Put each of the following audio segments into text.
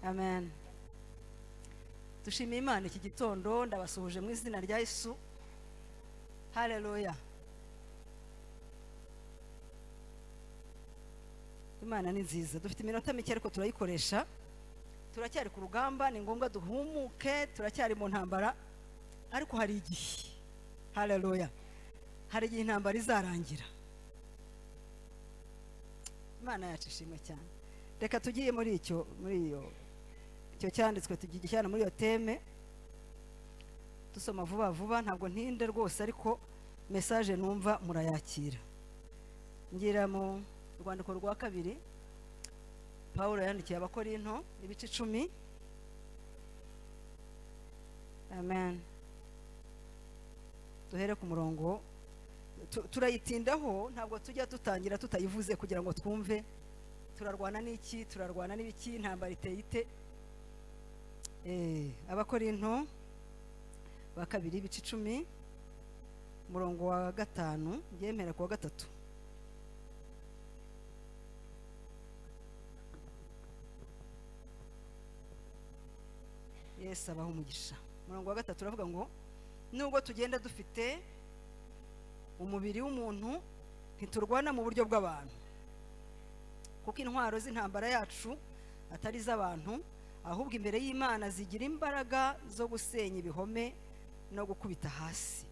amen dushimiye imana iki gitondo ndabasuhuje mu izina rya yesu hareruya imana ni nziza dufite iminota mike ariko turayikoresha turacyari ku rugamba ni ngombwa duhumuke turacyari mu ntambara ariko hari igihe hareruya hari igihe intambara izarangira imana yacu ishimwe cyane reka tugiye muri icyo muri iyo icyo cyanditswe tugiye cyane muri iyo teme dusoma vuba vuba ntabwo ntinde rwose ariko mesaje numva murayakira ngira mu rwandiko rwa kabiri paul yandikiye abakorinto ibice icumi amen duhere ku murongo turayitindaho ntabwo tujya dutangira tutayivuze kugira ngo twumve turarwana n'iki turarwana n'ibiki intambara iteye ite abakorinto ba kabiri ibice icumi umurongo wa gatanu yemera ku wa gatatu yesi abaha umugisha umurongo wa gatatu uravuga ngo nubwo tugenda dufite umubiri w'umuntu ntiturwana mu buryo bw'abantu kuko intwaro z'intambara yacu atari iz'abantu ahubwo imbere y'imana zigira imbaraga zo gusenya ibihome no gukubita hasi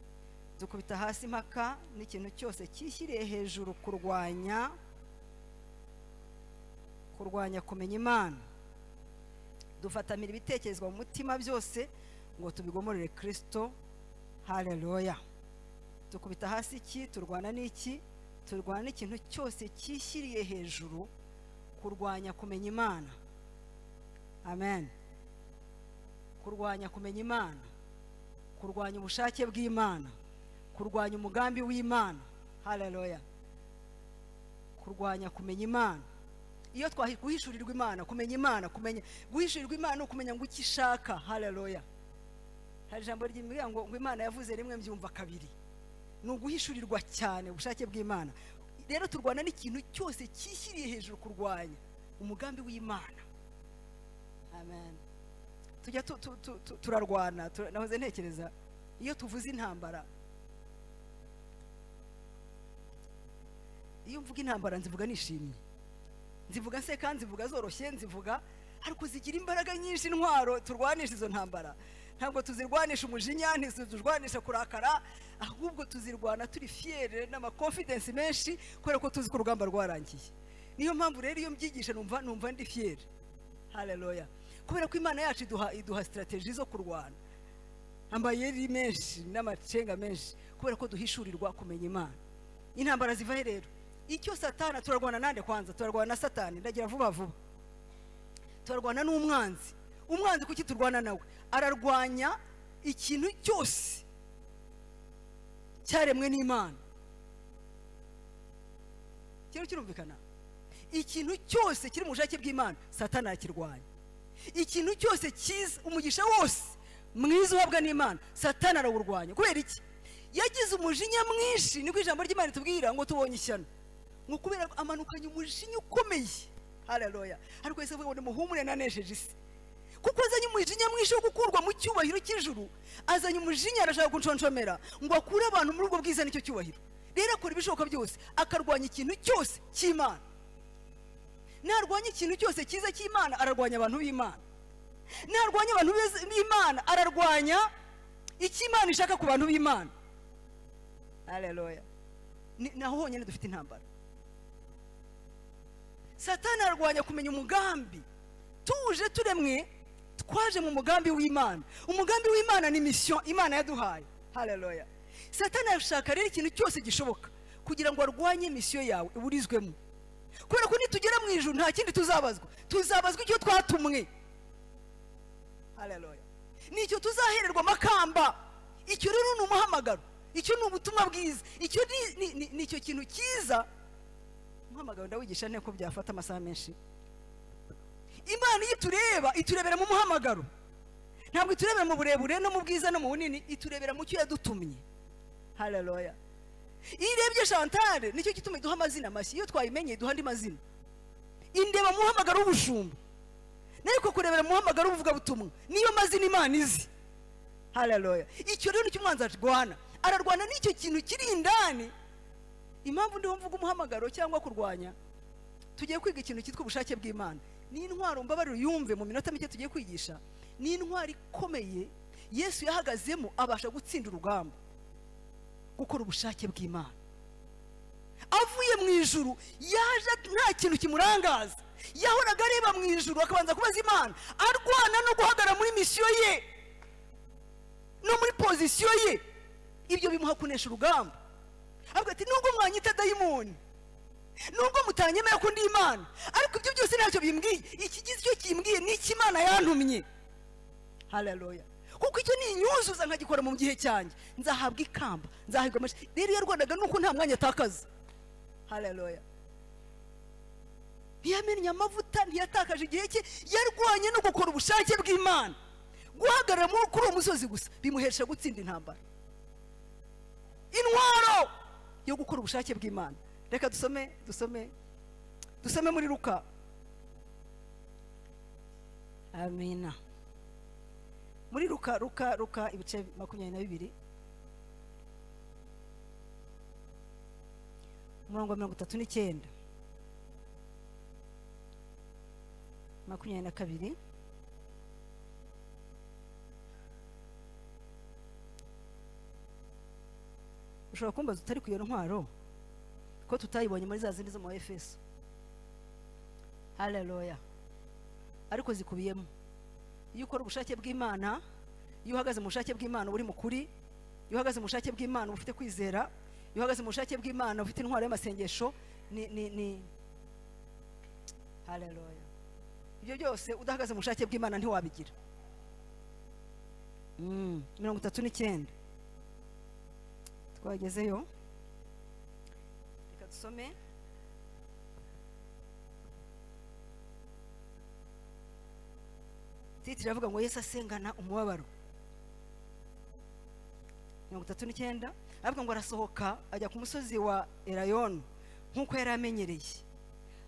dukubita hasi impaka n'ikintu cyose cyishyiriye hejuru kurwanya kurwanya kumenya imana dufatamira ibitekerezwa mu mutima byose ngo tubigomorere kirisito hareruya dukubita hasi iki turwana n'iki turwana n'ikintu cyose cyishyiriye hejuru kurwanya kumenya imana amen kurwanya kumenya imana kurwanya ubushake bw'imana kurwanya umugambi w'imana hareruya kurwanya kumenya imana iyo guhishurirwa imana kumenya imana kumenya guhishurirwa imana ukumenya ngo icyo ishaka hareruya hari ijambo ry'imbwira ngo imana yavuze rimwe mbyumva kabiri ni uguhishurirwa cyane ubushake bw'imana rero turwana n'ikintu cyose cyishyiriye hejuru kurwanya umugambi w'imana amen tujya turarwana nahoze ntekereza iyo tuvuze intambara iyo mvuga intambara nzivuga nishimye nzivuga nseka nzivuga zoroshye nzivuga ariko zigira imbaraga nyinshi intwaro turwanisha izo ntambara ntabwo tuzirwanisha umujinya ntizirwanisha kurakara ahubwo tuzirwana turi fiyere n'amakonfidensi menshi kubera ko tuzi ko urugamba rwarangiye niyo mpamvu rero iyo mbyigisha numva numva ndi fiyere hareruya kubera ko imana yacu iduha iduha sitarategi zo kurwana amayeri menshi n'amacenga menshi kubera ko duhishurirwa kumenya imana intambara zivahe rero icyo satana turarwana nande kwanza turarwana na satani ndagira vuba vuba turarwana n'umwanzi umwanzi kuki turwana nawe ararwanya ikintu cyose cyaremwe n'imana kiriho kirumvikana ikintu cyose kiri mu bushake bw'imana satana arakirwanya ikintu cyose cyiza umugisha wose mwiza uhabwa n'imana satana arawurwanya kubera iki yagize umujinya mwinshi niko ijambo ry'imana ritubwira ngo tubonye ishyano ngo kubera amanukanye umujinya ukomeye hararoya ariko wese avuga ngo nimuhumure nanesheje isi kuko azanye umujinya mwinshi wo gukurwa mu cyubahiro cy'ijuru azanye umujinya arashaka guconshomera ngo akure abantu muri ubwo bwiza n'icyo cyubahiro rero akora ibishoboka byose akarwanya ikintu cyose cy'imana narwanya ikintu cyose cyiza cy'imana ararwanya abantu b'imana narwanya abantu b'imana ararwanya icy'imana ishaka ku bantu b'imana hareruya naho honyine dufite intambara satana ararwanya kumenya umugambi tuje turemwe twaje mu mugambi w'imana umugambi w'imana ni misiyo imana yaduhaye hareruya satana arashaka rero ikintu cyose gishoboka kugira ngo arwanye misiyo yawe uburizwemo kubera ko nitugera mu ijoro nta kindi tuzabazwa tuzabazwa icyo twatumwe hareruya nicyo tuzahererwa amakamba icyo rero ni umuhamagaro icyo ni ubutumwa bwiza icyo ni icyo kintu cyiza umuhamagaro ndawigisha nte ko byafata amasaha menshi imana iyo itureba iturebera mu muhamagaro ntabwo iturebera mu burebure no mu bwiza no mu bunini iturebera mu cyo yadutumye hareruya iyo urebye shantare nicyo gituma iduha amazina mashya iyo twayimenye iduha andi mazina indeba muhamagaro w'ubushumba ariko kurebera umuhamagaro w'ubuvugabutumwa niyo mazina imana izi hararoya icyo rero nicyo umwanzi arwana ararwana n'icyo kintu kiri indani impamvu ndiho mvuga umuhamagaro cyangwa kurwanya tugiye kwiga ikintu cyitwa ubushake bw'imana ni intwaro mbabariro yumve mu minota mike tugiye kwigisha ni intwaro ikomeye yesu yahagazemo abasha gutsinda urugamba gukora ubushake bw'imana avuye mu ijuru yaje nta kintu kimurangaza yahoraga areba mu ijuru akabanza kubaza imana arwana no guhagarara muri misiyo ye no muri pozisiyo ye ibyo bimuha kunesha urugamba avuga ati nubwo mwanyita dayimoni nubwo mutanyemera ko ndi imana ariko ibyo byose ntacyo bimbwiye ikigize icyo kimbwiye ni imana yantumye hararoya kuko icyo ni inyuzuza nkagikora mu gihe cyanjye nzahabwa ikamba nzahabwa amashyi rero yarwanaga nuko nta mwanya atakaza hararoya ntiyamennye amavuta ntiyatakaje igihe cye yarwanye no gukora ubushake bw'imana guhagarara kuri uwo musozi gusa bimuhesha gutsinda intambara intwaro yo gukora ubushake bw'imana reka dusome dusome dusome muri ruka amina muri ruka ruka ruka ibice makumyabiri na bibiri umurongo wa mirongo itatu n'icyenda makumyabiri na kabiri ushobora kumbaza utari ku iyo ntwaro ko tutayibonye muri za zindi zo mu efeso hararoya ariko zikubiyemo iyo ukora ubushake bw'imana iyo uhagaze mu bushake bw'imana uba uri mukuri iyo uhagaze mu bushake bw'imana uba ufite kwizera iyo uhagaze mu bushake bw'imana ufite intwaro y'amasengesho ni ni ni hararoya ibyo byose udahagaze mu bushake bw'imana ntiwabigira mirongo itatu n'icyenda twagezeyo reka dusome titire iravuga ngo yesu asengana umubabaro mirongo itatu n'icyenda aravuga ngo arasohoka ajya ku musozi wa erayoni nk'uko yari amenyereye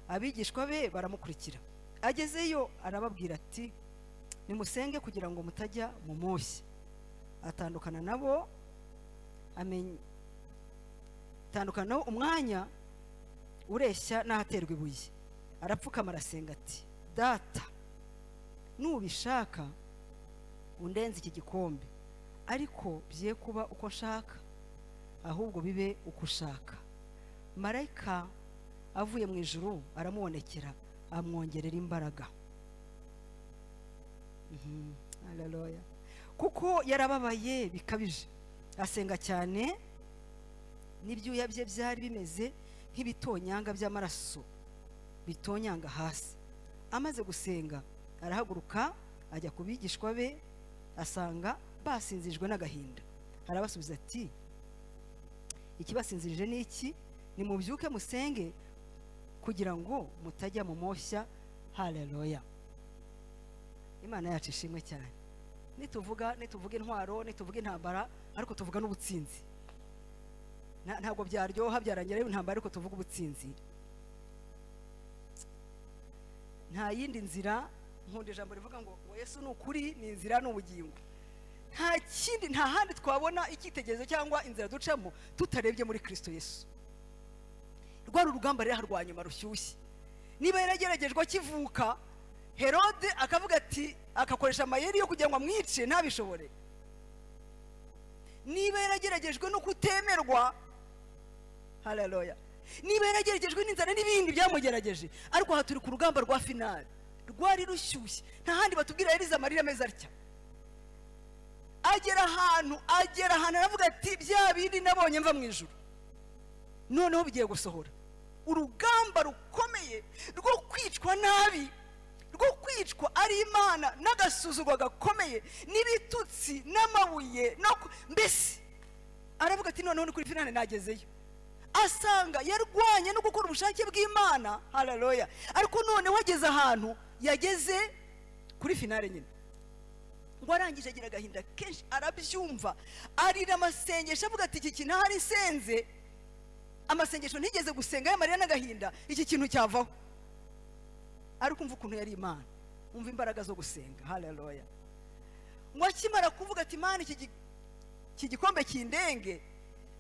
abigishwa be baramukurikira agezeyo arababwira ati nimusenge kugira ngo mutajya mu moshyi atandukana nabo atandukana nabo umwanya ureshya n'ahaterwa ibuye arapfukama arasenga ati data nubishaka undenze iki gikombe ariko bye kuba uko nshaka ahubwo bibe uko ushaka marayika avuye mu ijuru aramubonekera amwongerera imbaraga kuko yarababaye bikabije asenga cyane n'ibyuya bye byari bimeze nk'ibitonyanga by'amaraso bitonyanga hasi amaze gusenga arahaguruka ajya ku bigishwa be asanga basinzijwe n'agahinda arabasubiza ati ikibasinzirije ni iki ni mubyuke musenge kugira ngo mutajya mu moshya hareroya imana yacu ishimwe cyane nituvuga nituvuga intwaro nituvuga intambara ariko tuvuga n'ubutsinzi ntabwo byaryoha byarangira intambara ariko tuvuga ubutsinzi nta yindi nzira nkunda ijambo rivuga ngo ngo yesu ni ukuri ni inzira ni ubugingo nta kindi nta handi twabona icyitegererezo cyangwa inzira ducamo tutarebye muri kirisito yesu rwari urugamba rero rwa nyuma rushyushye niba yarageragejwe akivuka herode akavuga ati agakoresha amayeri yo kugira ngo amwice ntabishobore niba yarageragejwe no kutemerwa hararoya niba yarageragejwe n'inzara n'ibindi byamugerageje ariko aha turi ku rugamba rwa finari rwari rushyushye nta handi batubwira yarize amarira ameze atya agera ahantu agera ahantu aravuga ati bya bindi nabonye mva mu ijoro noneho bigiye gusohora urugamba rukomeye rwo kwicwa nabi rwo kwicwa ari imana n'agasuzugwa gakomeye n'ibitutsi n'amabuye mbese aravuga ati noneho ni kuri finane nagezeyo asanga yarwanye no gukora ubushake bw'imana hararoya ariko noneho ageze ahantu yageze kuri finale nyine ngo arangije agira agahinda kenshi arabyumva arira amasengesho avuga ati iki kintu ahari senze amasengesho ntigeze gusenga y'amarira n'agahinda iki kintu cyavaho ariko umva ukuntu yari imana umva imbaraga zo gusenga hareruya ngo akimara kuvuga ati mani iki gi- iki gikombe kindenge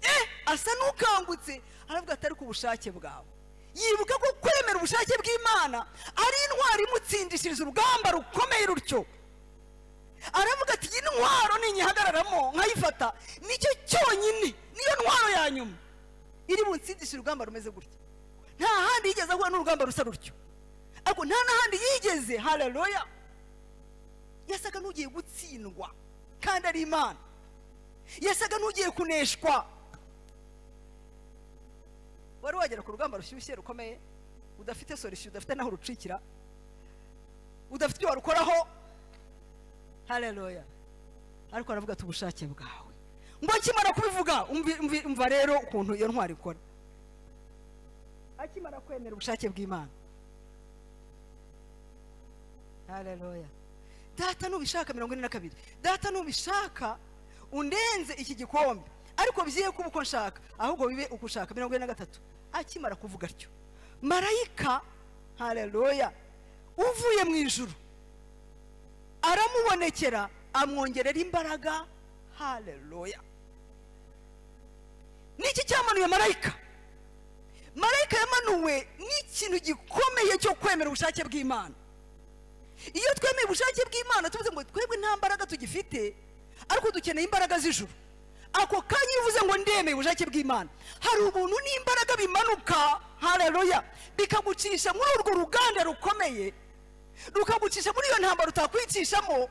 eh asa n'ukangutse aravuga atari ku bushake bwawe yibuka ko kwemera ubushake bw'imana ari intwaro imutsindishiriza urugamba rukomeye rutyo aravuga ati iyi ntwaro ninyihagararamo nkayifata nicyo cyonyine niyo ntwaro ya nyuma iri bunsindishe urugamba rumeze gutya nta handi yigeze ahura n'urugamba rusa rutyo ariko nta n'ahandi yigeze hareruya yasaga n'ugiye gutsindwa kandi ari imana yasaga n'ugiye kuneshwa wari wagera ku rugamba rushyushye rukomeye udafite sorisiyo udafite n'aho urucikira udafite ibyo warukoraho hareruya ariko aravuga ati ubushake bwawe ngo akimara kubivuga umvi- umvi- umva rero ukuntu iyo ntwari ikora akimara kwemera ubushake bw'imana hareruya data nubishaka mirongo ine na kabiri data nubishaka undenze iki gikombe ariko byiye kuba uko nshaka ahubwo bibe uko ushaka mirongo ine na gatatu akimara kuvuga atyo marayika hareruya uvuye mu ijuru aramubonekera amwongerera imbaraga hareruya niki cyamanuye marayika marayika yamanuwe n'ikintu gikomeye cyo kwemera ubushake bw'imana iyo twemeye ubushake bw'imana tuvuze ngo twebwe nta mbaraga tugifite ariko dukeneye imbaraga z'ijuru ako kanya iyo uvuze ngo ndemeye ubushake bw'imana hari ubuntu n'imbaraga bimanuka hareruya bikagucisha muri urwo ruganda rukomeye rukagucisha muri iyo ntambaro utakwicishamo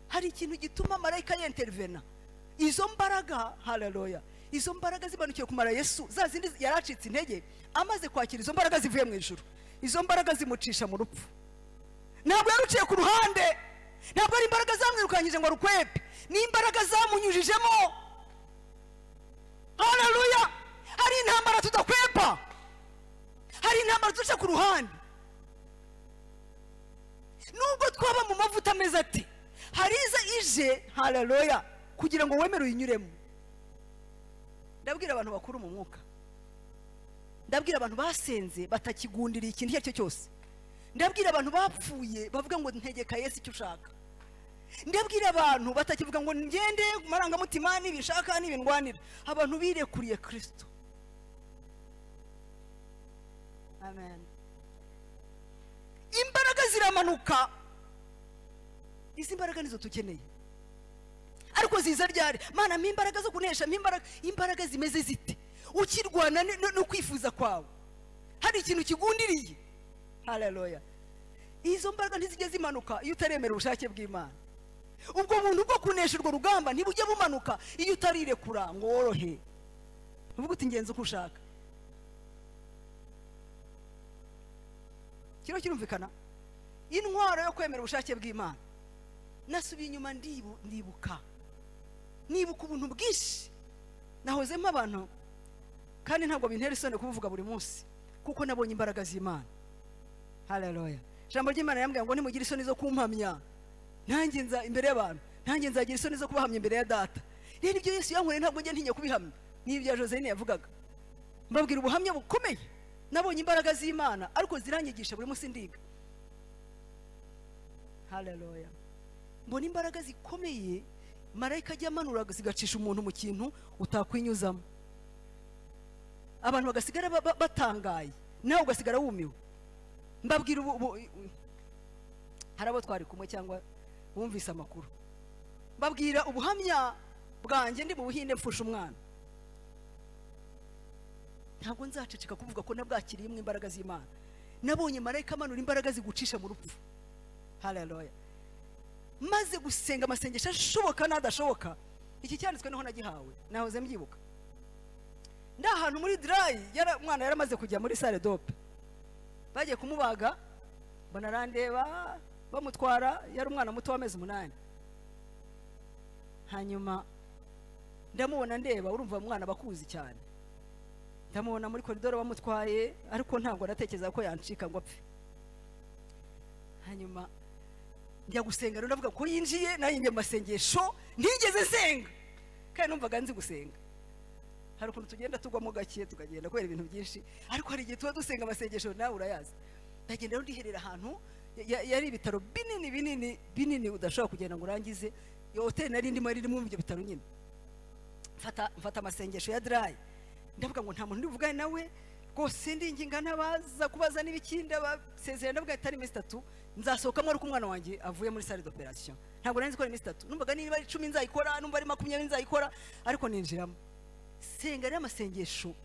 hari ikintu gituma marayika yenterivena izo mbaraga hareruya izo mbaraga zimanukiye kumara yesu za zindi yari acitse intege amaze kwakira izo mbaraga zivuye mu ijuru izo mbaraga zimucisha mu rupfu ntabwo yaruciye ku ruhande ntabwo ari imbaraga zamwirukanyije ngo arukwepe ni imbaraga zamunyujijemo hareruya hari intambara tudakwepa hari intambara duca ku ruhande nubwo twaba mu mavuta ameze ati hari iza ije hareruya kugira ngo wemere uyinyuremo ndabwira abantu bakuru mu mwuka ndabwira abantu basenze batakigundiriye ikintu icyo ari cyo cyose ndabwira abantu bapfuye bavuga ngo ntegeka yesu icyo ushaka ndabwira abantu batakivuga ngo ngende ku marangamutima n'ibishaka n'ibindwanira abantu birekuriye kirisito amen imbaraga ziramanuka izi mbaraga nizo tukeneye ariko ziza ryari mana mpa imbaraga zo kunesha mpa imbaraga imbaraga zimeze zite ukirwana ni- no- no kwifuza kwawe hari ikintu kigundiriye hareruya izo mbaraga ntizijya zimanuka iyo utaremera ubushake bw'imana ubwo buntu bwo kunesha urwo rugamba ntibujya bumanuka iyo utarirekura ngo worohe uvuga uti ngenzi uko ushaka kiriho kirumvikana intwaro yo kwemera ubushake bw'imana nasubiye inyuma ndibu- ndibuka nibuka ubuntu bwinshi nahozemo abantu kandi ntabwo bintera isoni kubuvuga buri munsi kuko nabonye imbaraga z'imana hareruya ijambo ry'imana yambwira ngo nimugire isoni zo kumpamya nanjye nza imbere y'abantu nanjye nzagira isoni zo kubahamya imbere ya data rero ibyo yesu yankoreye ntabwo njya ntinya kubihamya ni ibya joseline yavugaga mbabwira ubuhamya bukomeye nabonye imbaraga z'imana ariko ziranyigisha buri munsi ndiga hareruya mbona imbaraga zikomeye marayika ajya amanura zigacisha umuntu mu kintu utakwinyuzamo abantu bagasigara ba- ba- batangaye nawe ugasigara wumiwe mbabwira ubu ubu- hari abo twari kumwe cyangwa bumvise amakuru mbabwira ubuhamya bwanjye ndi mu buhinde mfusha umwana ntabwo nzaceceka kuvuga ko nabwakiriyemo imbaraga z'imana nabonye marayika amanura imbaraga zigucisha mu rupfu hareruya maze gusenga amasengesho ashoboka n'adashoboka iki cyanditswe niho nagihawe nahoze mbyibuka ndi ahantu muri dirayi yara- umwana yaramaze kujya muri sale dope bagiye kumubaga mbona arandeba bamutwara yari umwana muto w'amezi umunani hanyuma ndamubona ndeba urumva umwana bakuzi cyane ndamubona muri koridoro bamutwaye ariko ntabwo natekereza ko yancika ngo apfe hanyuma njya gusenga rero ndavuga ko yinjiye nanjye njya mu masengesho ntigeze nsenga kandi numvaga nzi gusenga hari ukuntu tugenda tugwamo gake tukagenda kubera ibintu byinshi ariko hari igihe tuba dusenga amasengesho nawe urayazi ndagenda rero ndiherera ahantu ya- ya- yari ibitaro binini binini binini udashobora kugenda ngo urangize iyo hoteli nari ndimo yari irimo ibyo bitaro nyine mfata mfata amasengesho ya dirayi ndavuga ngo nta muntu ndivugane nawe rwose ndinginga n'abaza kubaza n'ibikindi abasezerano ndavuga itari iminsi itatu nzasohokamo ari uko umwana wanjye avuye muri sale d'operation ntabwo nari nzi ko ari iminsi itatu numvaga niba ari icumi nzayikora numva ari makumyabiri nzayikora ariko ninjiramo senga rero amasengesho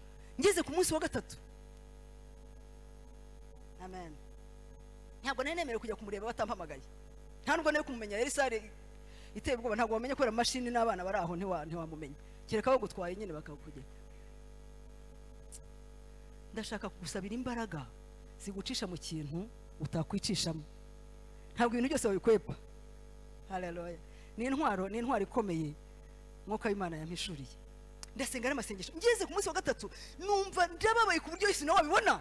ngeze ku munsi wa gatatu amen ntabwo nari nemerewe kujya kumureba batampamagaye nta nubwo nari kumumenya yari sale iteye ubwoba ntabwo wamenya kubera amashini n'abana bari aho ntiwa- ntiwamumenya kereka bagutwaye nyine bakakugera ndashaka kugusabira imbaraga zigucisha mu kintu utakwicishamo ntabwo ibintu byose wabikwepa haleluya ni intwaro ni intwaro ikomeye mwuka w'imana yampishuriye ndasenga n'amasengesho ngeze ku munsi wa gatatu numva ndababaye ku buryo nawe wabibona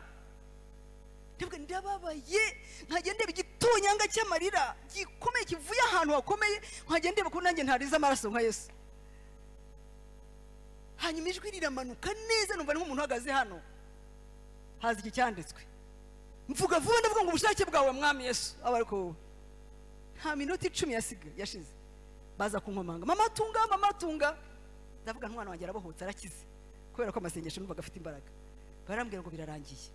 ndavuga ndababaye nkagenda ndeba igitonyanga cy'amarira gikomeye kivuye ahantu hakomeye nkagenda ndeba ko nanjye ntarize amaraso nka yesu hanyuma ijwi riramanuka neza numva ni nk'umuntu uhagaze hano haza iki cyanditswe mvuga vuba ndavuga ngo ubushake bwawe mwami yesu aba ariko wowe nta minota icumi yasiga yashize baza kunkomanga mama tunga mama tunga ndavuga n'umwana wanjye arabohotse arakize kubera ko amasengesho numvaga afite imbaraga barambwira ngo birarangiye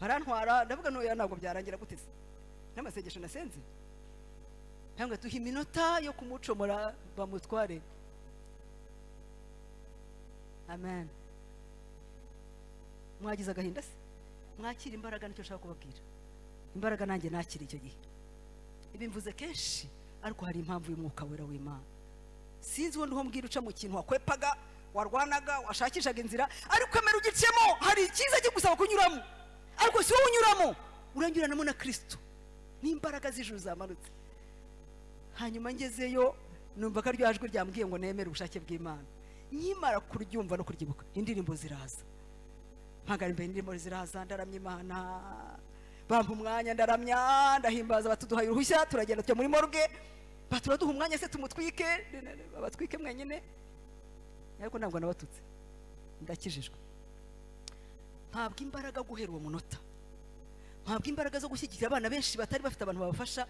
barantwara ndavuga ntoya ntabwo byarangira guteze n'amasengesho nasenze ntabwo duha iminota yo kumucomora bamutware amen mwagize agahinda se mwakira imbaraga nicyo nshaka kubabwira imbaraga nanjye nakira icyo gihe ibi mvuze kenshi ariko hari impamvu y'umwuka wera w'imana sinzi uwo ndiho mbwira uca mu kintu wakwepaga warwanaga washakishaga inzira ariko kamera ugicemo hari icyiza cyo gusaba kunyuramo ariko si wowe unyuramo uranyuranamo na kirisito n'imbaraga z'ijuru zamanutse hanyuma ngezeyo numva ko rya jwi ryambwiye ngo nemere ubushake bw'imana nkimara kuryumva no kuryibuka indirimbo ziraza mpagara imbere indirimbo ziraza ndaramya imana bampa umwanya ndaramya ndahimbaza batuduhaye uruhushya turagenda tujya muri morgue baturaduha umwanya se tumutwike babatwike mwenyine ariko ntabwo nabatutse ndakijijwe ntabwo imbaraga guhera uwo munota ntabwo imbaraga zo gushyigikira abana benshi batari bafite abantu babafasha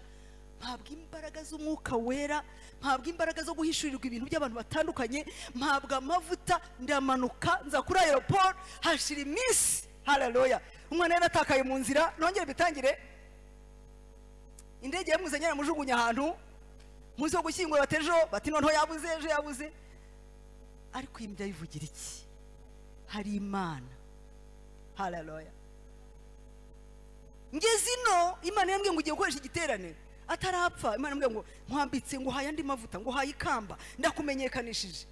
ntabwo imbaraga z'umwuka wera ntabwo imbaraga zo guhishurirwa ibintu by'abantu batandukanye ntabwo amavuta ndamanuka nza kuri aeroport hashira iminsi hararoya umwana yaratakaye mu nzira nongere bitangire indege yamuzanye yaramujugunya ahantu munsi wo gushyingura batejo bati noneho yabuze ejo yabuze ariko iyi mbya bivugira iki hari imana hararoya ngeze ino imana yambwiye ngo ugiye gukoresha igiterane atarapfa imana yambwiye ngo nkwambitse ngo uhaye andi mavuta ngo uhaye ikamba ndakumenyekanishije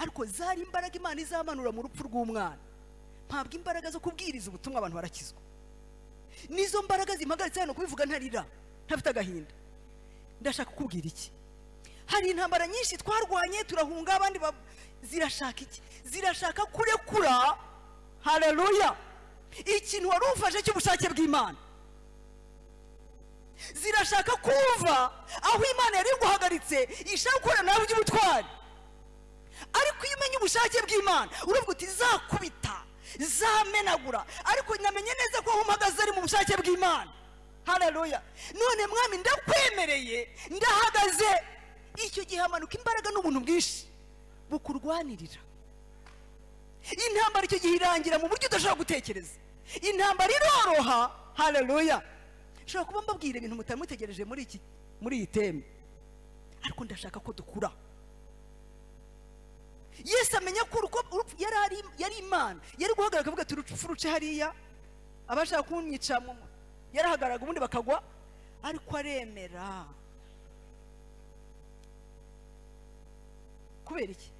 ariko zari imbaraga imana izamanura mu rupfu rw'umwana ntabwo imbaraga zo kubwiriza ubutumwa abantu barakizwa nizo mbaraga zimpagaritse hano kubivuga ntarira ntafite agahinda ndashaka kukubwira iki hari intambara nyinshi twarwanye turahunga abandi ba- zirashaka iki zirashaka kurekura haleluya ikintu wari ufashe cy'ubushake bw'imana zirashaka kuva aho imana yari iguhagaritse ishaka gukora nawe iby'ubutwari ariko iyo umenye ubushake bw'imana uravuga uti zakubita zamenagura ariko namenye neza ko aho mpagaze ari mu bushake bw'imana haleluya none mwami ndakwemereye ndahagaze icyo gihe hamanuka imbaraga n'ubuntu bwinshi bukurwanirira intambara icyo gihe irangira mu buryo udashobora gutekereza intambara iroroha haleluya nshobora kuba mbabwira ibintu mutari mutegereje muri iki muri iyi teme ariko ndashaka ko dukura yesu amenya ko uruko- urupfu yari ari- yari imana yari guhagarara akavuga ati urupfu ruce hariya abashaka kumwica mu- yarahagaraga ubundi bakagwa ariko aremera kubera iki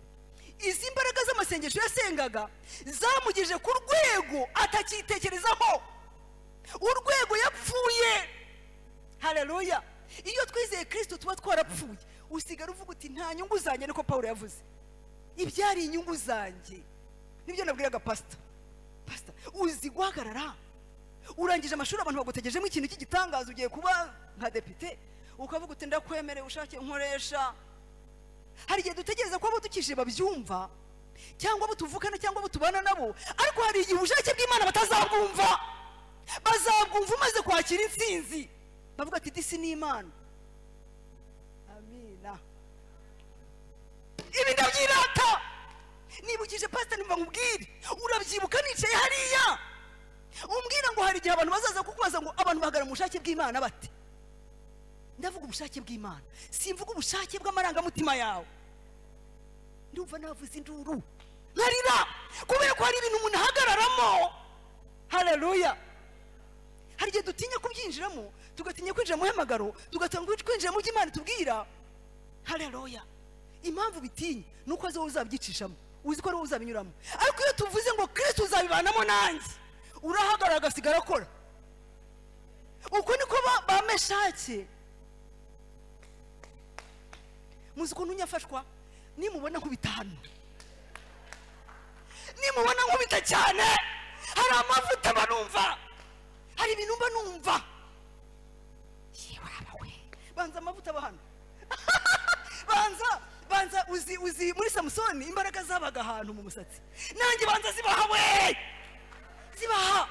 izi mbaraga z'amasengesho yasengaga zamugejeje ku rwego atacyitekerezaho urwego yapfuye hareruya iyo twizeye kirisito tuba twarapfuye usigara uvuga uti nta nyungu zanjye niko paul yavuze ibyari inyungu zanjye nibyo nabwiraga pasita pasita uzi guhagarara urangije amashuri abantu bagutegejemo ikintu cy'igitangaza ugiye kuba nka depite ukavuga uti ndakwemereye ushake nkoresha hari igihe dutegereza ko abo dukije babyumva cyangwa abo tuvukana cyangwa abo tubana nabo ariko hari igihe ubushake bw'imana batazabwumva bazabwumva umaze kwakira insinzi bavuga ati disi ni imana amina ibi ndabyirata nibukije pasiteri mva nkubwire urabyibuka nicaye hariya umbwira ngo hari igihe abantu bazaza kukubaza ngo abantu bahagarara mu bushake bw'imana bate ndavuga ubushake bw'imana simvuga ubushake bw'amarangamutima yawe ndumva navuze induru nkarira kubera ko hari ibintu umuntu ahagararamo hararuya hari igihe dutinya kubyinjiramo tugatinya kwinjira mu hamagaro tugatanga kwinjira mu by'imana tubwira hararuya impamvu bitinya ni uko wowe uzabyicishamo uzi ko ari wowe uzabinyuramo ariko iyo tuvuze ngo kirisiti uzabibanamo nanjye urahagarara agasigara akora uko niko ba meshake muzi ukuntu nyafashwa nimubona nkubita hano nimubona nkubita cyane hari amavuta mba numva hari ibintu mba numva yewe we banza amavuta aba hano banza banza uzi uzi muri samusoni imbaraga zabaga ahantu mu musatsi nanjye banza zibaha we zibaha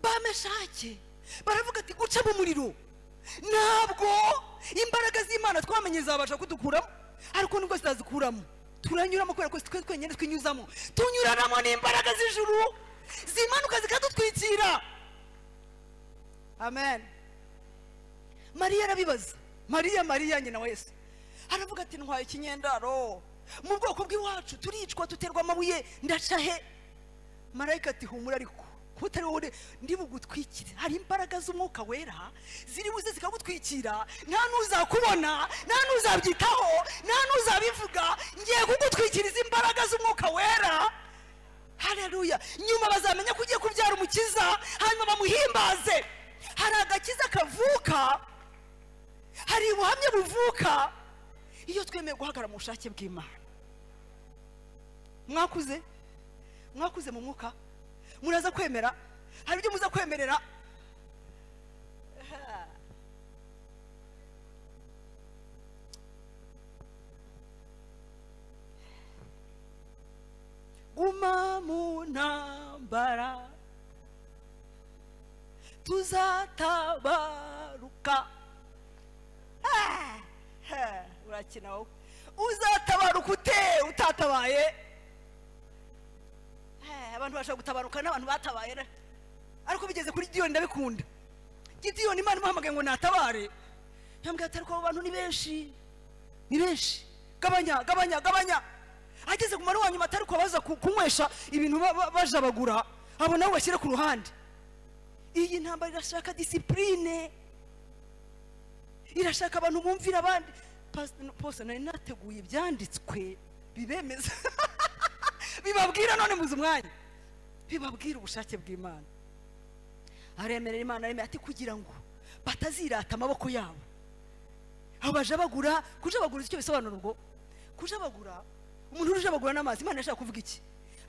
bameshake baravuga ati guca mu muriro ntabwo imbaraga z'imana twamenye zabasha kudukuramo ariko nubwo zitazikuramo turanyuramo kubera ko twe twenyine twinyuzamo tunyuranamo n'imbaraga z'ijuru zimanuka zikadutwikira amen mariya arabibaza mariya mariya nyina wa yesu aravuga ati ntwaye ikinyendaro mu bwoko bw'iwacu turicwa duterwa amabuye ndaca he marayika ati humura ariko kuba utari wowe ndibugutwikire hari imbaraga z'umwuka wera ziri buze zikagutwikira nta n'uzakubona nta n'uzabyitaho nta n'uzabivuga ngiye kugutwikiriza imbaraga z'umwuka wera hareruya nyuma bazamenya ko ugiye kubyara umukiza hanyuma bamuhimbaze hari agakiza kavuka hari ubuhamya buvuka iyo twemeye guhagarara mu bushake bw'imana mwakuze mwakuze mu mwuka muraza kwemera hari ibyo muza kwemerera guma mu ntambara tuzatabaruka Ah, ah, urakina wowe uzatabaruka ute utatabaye Eh, abantu bashobora gutabaruka n'abantu batabaye re. ariko bigeze kuri gidiyoni ndabikunda gidiyoni imana imuhamagaye ngo natabare yambwira ati ariko abo bantu ni benshi ni benshi gabanya gabanya gabanya ageze ku mara wa nyuma atari kubabaza ku- kunywesha ibintu ba- ba- bajabagura abo nabo bashyire ku ruhande iyi ntambara irashaka disipurine irashaka abantu bumvira abandi Pas- Pastor, nari nateguye ibyanditswe bibemeza bibabwira none muzi umwanya bibabwira ubushake bw'imana aremerera imana aremera ati kugira ngo batazirata amaboko yabo abaja bagura kujabagura icyo bisobanura ubwo kujabagura umuntu urujabagura n'amazi imana yashaka kuvuga iki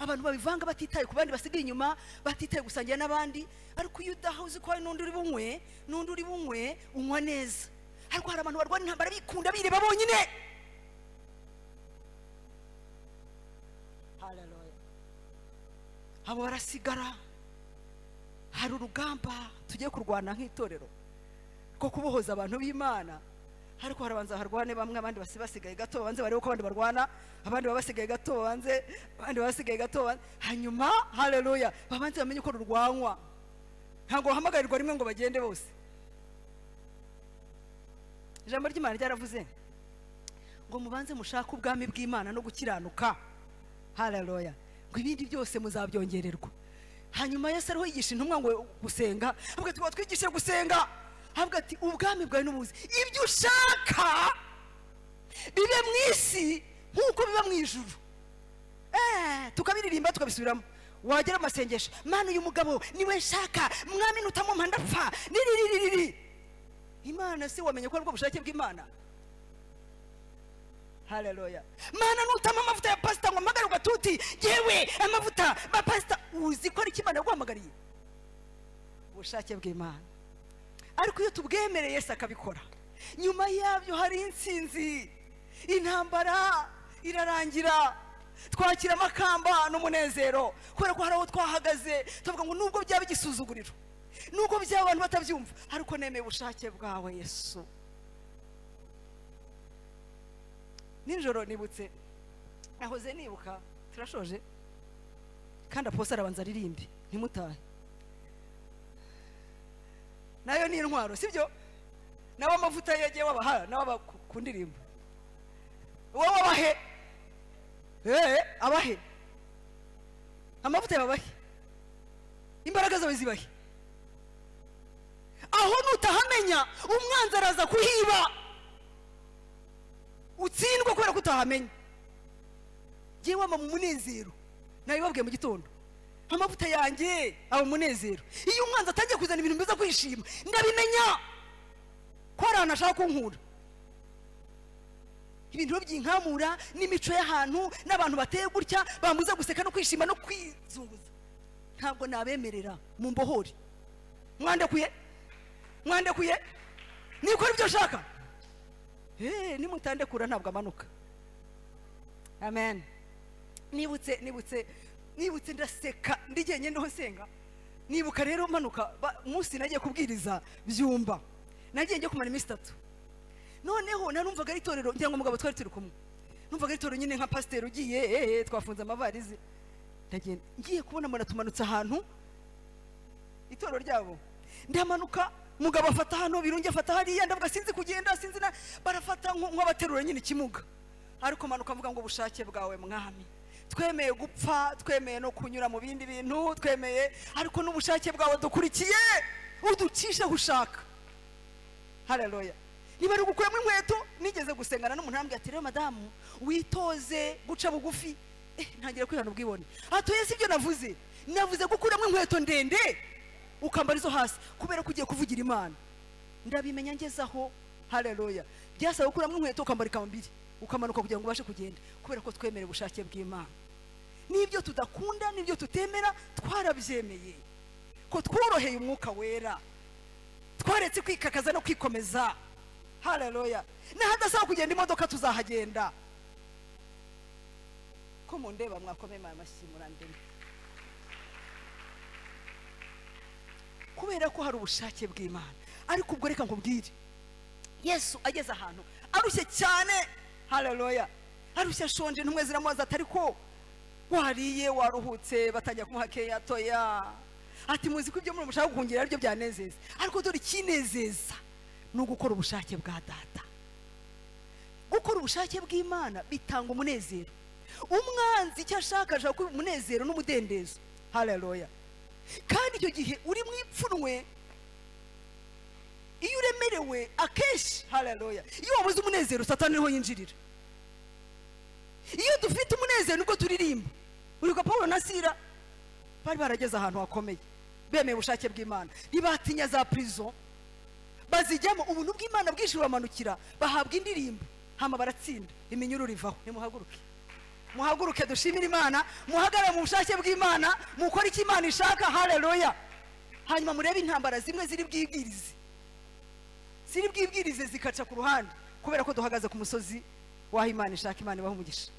abantu babivanga batitaye ku bandi basigaye inyuma batitaye gusangira n'abandi ariko iyo udaha uzi ko hari n'undi uri bunywe n'undi uri bunywe unywa neza ariko hari abantu barwana intambara bikunda bireba bonyine Hallelujah. abo barasigara hari urugamba tugiye kurwana nk'itorero rwo kubohoza abantu b'imana ariko harabanza harwane bamwe abandi basi basigaye gato babanze barebe ko abandi barwana abandi baba basigaye gato babanze abandi baba basigaye gato babanze hanyuma haleluya babanze bamenye ko rurwanywa ntabwo bahamagarirwa rimwe ngo bagende bose ijambo ry'imana ryaravuze ngo mubanze mushake ubwami bw'imana no gukiranuka haleluya ngo ibindi byose muzabyongererwa hanyuma yesu ariho yigisha intumwa ngo gusenga avuga ati twatwigishe gusenga avuga ati ubwami bwawe n'ubuzi ibyo ushaka bibe mu isi nk'uko biba mu ijuru Eh, tukabiririmba tukabisubiramo wagera mu masengesho mana uyu mugabo niwe nshaka mwami nutamumpa ndapfa niririririri imana se wamenye ko ari bwo bushake bw'imana haleluya mana nutama amavuta ya pasita ngo amagare ugatuti yewe amavuta ba pasita uzi ko ari ikimana yaguhamagariye ubushake bw'imana ariko iyo tubwemereye Yesu akabikora nyuma yabyo hari insinzi intambara irarangira twakira amakamba n'umunezero kubera ko hari aho twahagaze tuvuga ngo nubwo byaba igisuzuguriro nubwo byaba abantu batabyumva ariko nemeye ubushake bwawe yesu nijoro nibutse nahoze nibuka turashoje kandi aposa arabanza aririmbe ntimutahe nayo ni intwaro sibyo nawe amavuta yagiye wabaha nawe aba ku- ku ndirimbo wowe abahe eee abahe amavuta yababahe imbaraga zawe zibahe aho nutahamenya umwanzi araza kuhiba utsindwa kubera ko utahamenya ngewe wama mu munezero nabibabwiye mu gitondo amavuta yanjye aba mu munezero iyo umwanzi atangiye kuzana ibintu biza kwishima ndabimenya ko hari ahantu ashaka kunkura ibintu rero byinkamura n'imico y'ahantu n'abantu bateye gutya bambuza guseka no kwishima no kwizunguza ntabwo nabemerera mu mbohore mwandekuye mwandekuye nikora ibyo nshaka Eh, nimutandekura ntabwo amanuka amen nibutse nibutse nibutse ndaseka ndi jyenyine niho nsenga nibuka rero manuka ba- umunsi nagiye kubwiriza byumba nagiye njye kumara iminsi itatu noneho narumvaga ari itorero ngira ngo mugabo twari turi kumwe numvaga ari itorero nyine nka pasiteri ugiye eh, eh, twafunze amavarizi ndagenda ngiye kubona mbona tumanutse ahantu itoro ryabo ndamanuka mugabo afata hano birungi afata hariya ndavuga sinzi kugenda sinzi na barafata nko- nk'abaterura nyine ikimuga ariko manuka avuga ngo ubushake bwawe mwami twemeye gupfa twemeye no kunyura mu bindi bintu twemeye ariko n'ubushake bwawe dukurikiye uducisha aho ushaka haleluya niba ari ugukuyemo inkweto nigeze gusengana n'umuntu arambwira ati rero madamu witoze guca bugufi eh, ntangira kwihana ubwibone atuye si byo navuze navuze gukuramo inkweto ndende ukambara izo hasi kubera ko ugiye kuvugira imana ndabimenya ngezaho haleluya byasaba gukuramo inkweto ukambara ikambiri ukamanuka kugira ngo ubashe kugenda kubera ko twemera ubushake bw'imana n'ibyo tudakunda n'ibyo tutemera twarabyemeye ko tworoheye umwuka wera twaretse kwikakaza no kwikomeza haleluya n'ahadasaba kugenda imodoka tuzahagenda ko mundeba mwakome amashyi murandemye kubera ko hari ubushake bw'imana ariko ubwo reka nkubwire yesu ageze ahantu arushye cyane haleluya arushye ashonje ntumwe ziramubaza atari ko wariye waruhutse batangira kumuha keya toya ati muzi ko ibyo muri mushaka guhungira ari byo byanezeza ariko dore ikinezeza ni ugukora ubushake bwa data gukora ubushake bw'imana bitanga umunezero umwanzi icyo ashaka ashaka umunezero n'umudendezo haleluya kandi icyo gihe uri mu ipfunwe iyo uremerewe akenshi haleluya iyo wabuze umunezero satani niho yinjirira iyo dufite umunezero nibwo turirimba uriga paul na sira bari barageze ahantu hakomeye bemeye ubushake bw'imana ntibatinya za prison bazijyamo ubuntu bw'imana bwinshi buramanukira bahabwa indirimbo hama baratsinda iminyururu ivaho nimuhaguruke muhaguruke dushimire imana muhagarare mu bushake bw'imana mukore icyo imana ishaka haleluya hanyuma murebe intambara zimwe ziri bwibwirize ziri bwibwirize zikaca ku ruhande kubera ko duhagaze ku musozi w'aho imana ishaka imana ibaha umugisha